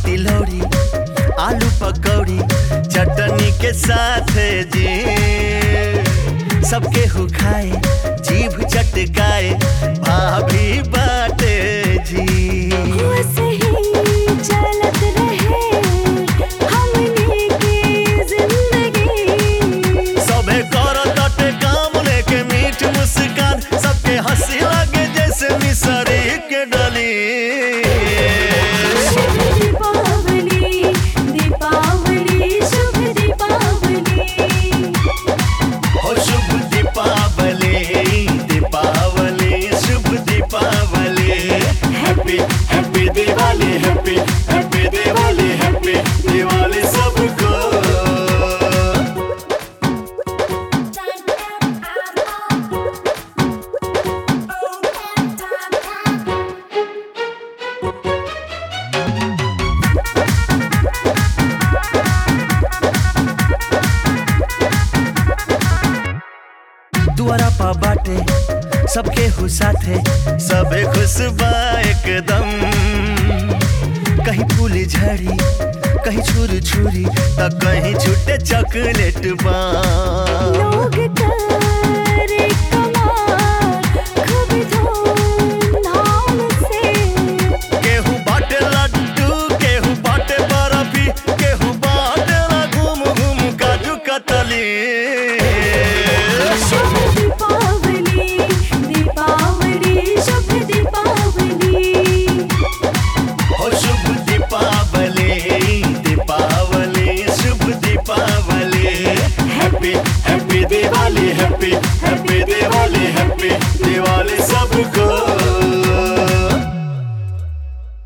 तिलौरी आलू पकौड़ी चटनी के साथ जी सबके हु खाए जीभ चटकाए भाभी बाटे जी सही चलत रहे हमनी की जिंदगी सबे करो तटे काम लेके मीठ मुस्कान सबके हंसी लगे जैसे मिसरी के डली शुभ दीपावली दीपावली शुभ दीपावली हो शुभ दीपावली दीपावली शुभ Deepawali happy happy Diwali happy happy Diwali happy Diwali सबको दुआरा पा बाटे सबके हु साथे सबे खुश बा एकदम कहीं फूल झड़ी कहीं छुर छुरी त कहीं छूटे चॉकलेट बा लोग करे कमाल खूब धूमधाम से केहू बाटे लड्डू केहू बाटे बर्फी केहू बाटे ला घूम घूम काजू कतली शुभ दीपावली दीपावली शुभ दीपावली हो शुभ दीपावली दीपावली शुभ Deepawali happy happy Diwali happy happy Diwali happy Diwali सबको